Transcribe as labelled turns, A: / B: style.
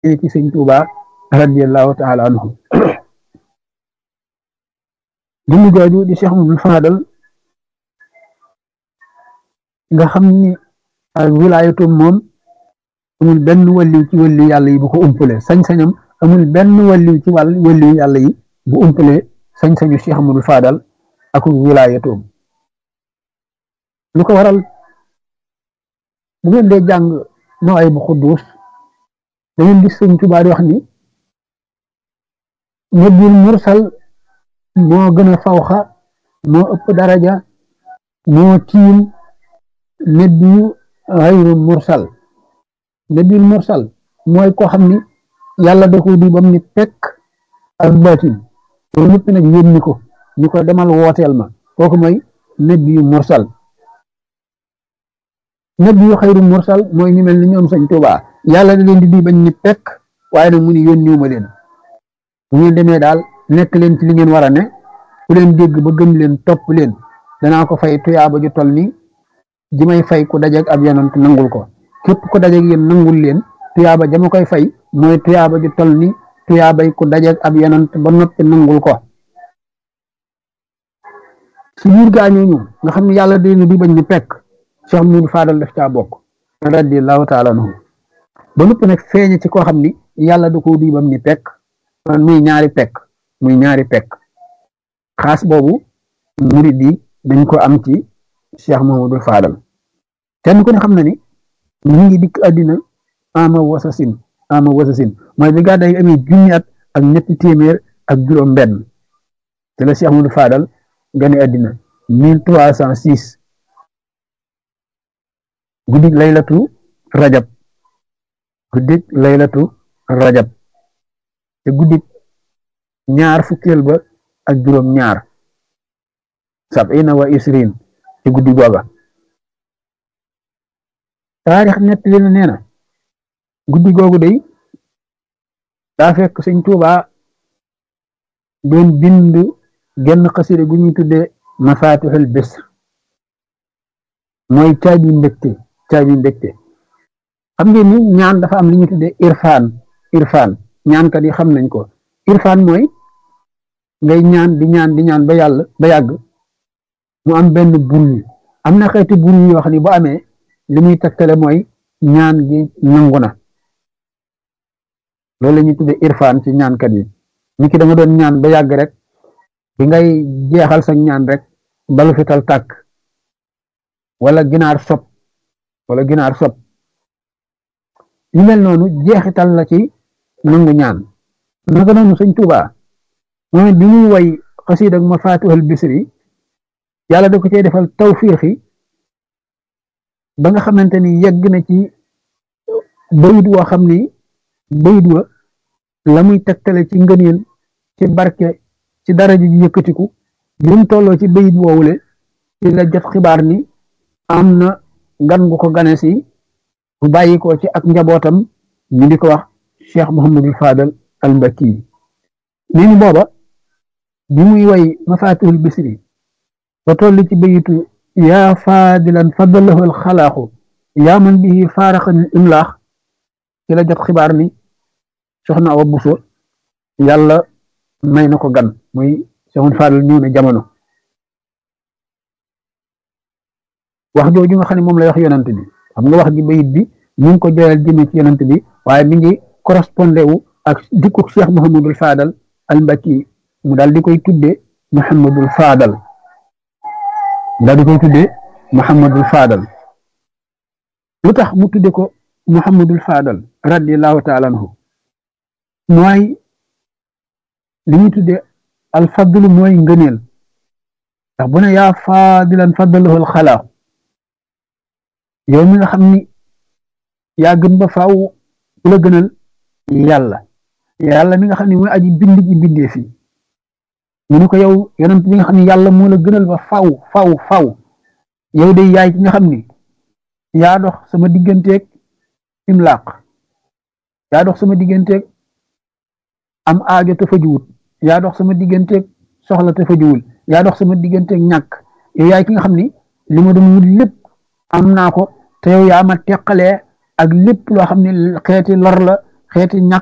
A: ci sëñ Tuuba radiyallahu taala anhu jëmm jooju di Cheikh Mamadou Fadal nga xam ni ak wilaayatum moom amul benn wàlliw ci wàlliw yàlla yi bu ko umpale sañ-sañam amul benn wàlliw ci wàll wàlliw yàlla yi bu umpale sañ-sañu Cheikh Mamadou Fadal ak wilaayatum lu ko waral bu ngeen dee jàng nooy bu xudduus da ngeen gis sëñ Tuubaa di wax ni nabil mursal moo gën a fawxa moo ëpp daraja moo tiim nabiyu xayru mursal nabil mursal mooy koo xam ni yàlla da ko di bam ni pekk ak baatin loolu ñëpp nag yónni ko ñu ko demal wooteel ma kooku mooy nabiyu mursal nabiyu xayru mursal mooy ñu mel ni ñoom sëñ Tuubaa yàlla da leen di di bañ ni pekk waaye nag mu ni yónniwuma leen bu ngeen demee daal nekk leen ci li ngeen war a ne ku leen dégg ba gëm leen topp leen danaa ko fay tuyaaba ju toll ni ji may fay ku dajeeg ab yonant nangul ko képp ku dajeeg yéen nangul leen tuyaaba jama koy fay mooy tuyaaba ju toll ni tuyaabay ku dajeeg ab yonant ba noppi nangul ko ci biir gaañooñu nga xam ne yàlla dina di bañ ni pekk Cheikh Moudou Fadal def caa bokk radiyallahu taala anhu ba noppi nag feeñe ci koo xam ni yàlla da ko di bam ni pekk muy ñaari pekk muy ñaari pekk xaas boobu murid yi dañ ko am ci Cheikh Mamadou Fadal kenn ku ne xam na ni mu ngi dikk àddina ama wasasin ama wasasin mooy bi gàddaay amee junni at ak ñetti téeméer ak juróom benn te la Cheikh Mamadou Fadal gane àddina mille trois cent six guddig laylatu rajab guddig laylatu rajab te guddik ñaar fukkeel ba ak juróom ñaar sabina wa isrin ci guddi googa taarix nett li na nee na guddi googu day daa fekk sëñ Tuuba doon bind genn xasida gu ñuy tudde mafatixul bisr mooy caabi mbégte caabi mbégte xam ngeen ni ñaan dafa am li ñuy tudde irfaan irfaan ñaankat yi xam nañ ko irfaan mooy ngay ñaan di ñaan di ñaan ba yàlla ba yàgg mu am benn bul am na xeeti bul yoo xam ne bu amee li muy tegtale mooy ñaan gi nangu na loolu la ñuy tudde irfaan ci ñaankat yi ni ki da nga doon ñaan ba yàgg rek bi ngay jeexal sa ñaan rek balu fital tàkk wala ginaar sob wala ginaar sob yu mel noonu jeexital la ci nangu ñaan naka noonu sëñ Tuubaa moom bi muy way xasiid ak mafaatihul bisri yàlla da ko cee defal tawfiixi ba nga xamante ni yegg na ci bayit woo xam ni bayit wa la muy tegtale ci ngëneel ci barke ci daraja ji yëkkatiku bi mu tolloo ci bayit woowule ci la jot xibaar ni am na gan gu ko gane si bu bàyyi ko ci ak njabootam ñu di ko wax Cheikh Mouhamadul Fadal al Mbakki nee ni booba bi muy way mafatihul bisri ba toll ci bayitu yaa faadilan fadalahu al xalaaxu yaa man bihi faaraxanil imlaax ci la jot xibaar ni soxna Awa Buso yàlla may na ko gan muy Cheikh Fadal ñëw na jamono wax jooju nga xam ne moom lay wax yonant bi xam nga wax ji bayit bi ñu ngi ko joyal jëme ci yonant bi waaye mi ngi correspondé wu ak dikku Cheikh Mouhamadul Fadal al Mbakki mu daal di koy tuddee Mouhamadul Fadal mu daal di koy tuddee Mouhamadul Fadal lu tax mu tuddee ko Mouhamadul Fadal radiyallahu taala anhu mooy li ñuy tuddee al fadlu mooy ngëneel ndax bu ne yaa faadilan fadalahu al xalaaq yow mi nga xam ni yaa gën ba faaw ku la gënal yàlla yàlla mi nga xam ne mooy aji bind ji bindee fi mu ne ko yow yonent bi nga xam ne yàlla moo la gënal ba faw faw faw yow de yaay ki nga xam ni yaa dox sama digganteeg imlaaq yaa dox sama digganteeg am aajo te fajuwut yaa dox sama digganteeg soxla te fajuwul yaa dox sama digganteeg ñàkk yow yaay ki nga xam ni li ma doon wut lépp am naa ko te yow yaa ma teqalee ak lépp loo xam ne xeeti lor la xeeti ñàkk